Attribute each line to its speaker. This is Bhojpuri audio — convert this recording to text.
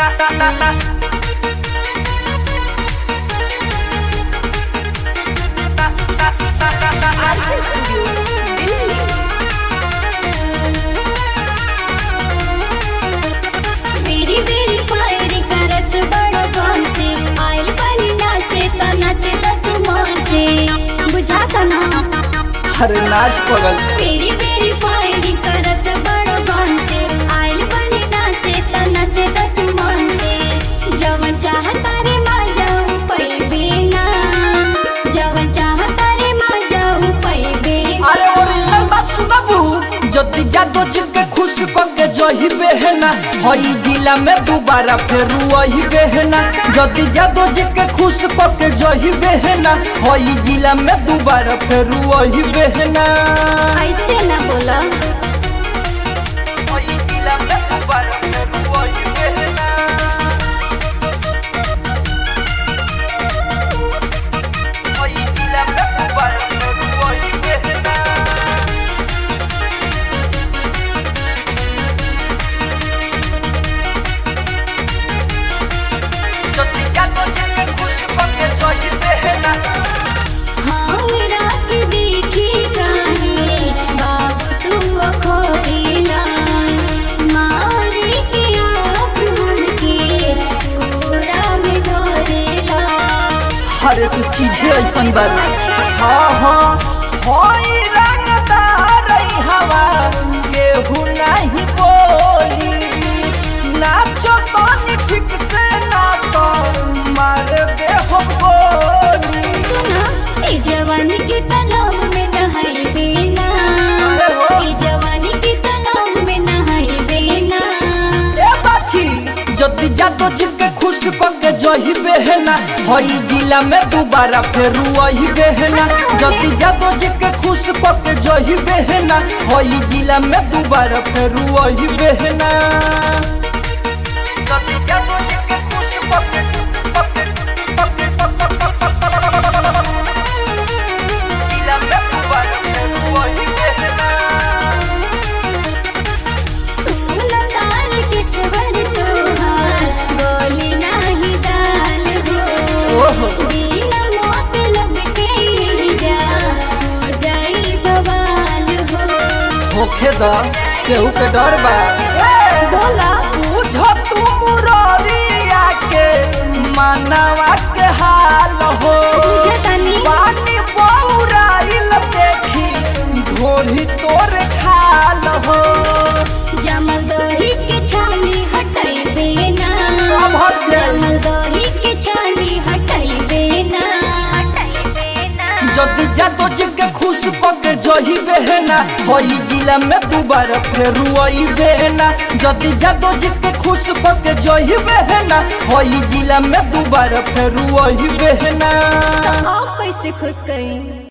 Speaker 1: मेरी मेरी फायरी करत बड़ो गौन से आयल बनी नाचे त नाचे त जुमान से बुझा सना
Speaker 2: अरे नाच पगल
Speaker 1: मेरी मेरी फायरी करत बड़ो गौन से आयल बनी नाचे त नाचे त जुमान से जवन चाहता रे मा जाऊं पैबे ना जवन चाहता रे मा जाऊं पैबे ना
Speaker 2: अरे ओरिजिनल बात सुनबू जति जादो जिनके खुश करके जही बेहना हई जिला में दोबारा फेरू वही बेहना जति जादो जिनके खुश करके जही बेहना हई जिला में दोबारा फेरू वही बेहना
Speaker 1: ऐसे ना बोला
Speaker 2: हई जिला में दोबारा फेरू वही बेहना हई जिला में दोबारा फेरू वही बेहना जति जादो जिनके खुश करके जही बेहना
Speaker 1: हाँ मेरा की देखी काहे बाबू तू अखोरीला मारी के आँख हमके पूरा में धोरेला
Speaker 2: हर एक चीज ऐसन बा हाँ हाँ होई रंगदार ई हवा केहू नहीं बोली नाचो पानी ठीक से ना तो मार दे हम गोली
Speaker 1: सुना ए जवानी की तालाब में नहाई बेना ए जवानी की तालाब में नहाई बेना
Speaker 2: ए बाछी जदि जादो जिनके खुश करके जही बेहना हई जिला में दोबारा फेरू वही बेहना जदि जादो जिनके खुश करके जही बेहना हई जिला में दोबारा फेरू वही बेहना जदि जादो जिनके खुश करके जिला में दोबारा फेरू वही बेहना
Speaker 1: सुन ताल किस्वर तोहार बोली नाही दाल हो
Speaker 2: ओहो
Speaker 1: बिना मतलब के जा हो जाई बवाल हो
Speaker 2: होखे दा केहू के डर बा
Speaker 1: बोला
Speaker 2: बुझ तू मुररिया के मानवा के हाल हो
Speaker 1: बुझे तनी
Speaker 2: पानी पौराइल देखी ढोली तोर खाल हो
Speaker 1: जमल दही के छाली हटाई देना
Speaker 2: सब हट गइल।
Speaker 1: जमल दही के छाली हटाई देना हटाई देना
Speaker 2: जदि जादो जिनके खुश करके जही बेहना हई जिला में दोबारा फेरू आई बेहना जदि जादो जिनके खुश करके जही बेहना हई जिला में दोबारा फेरू आई बेहना
Speaker 1: आप कैसे खुश करें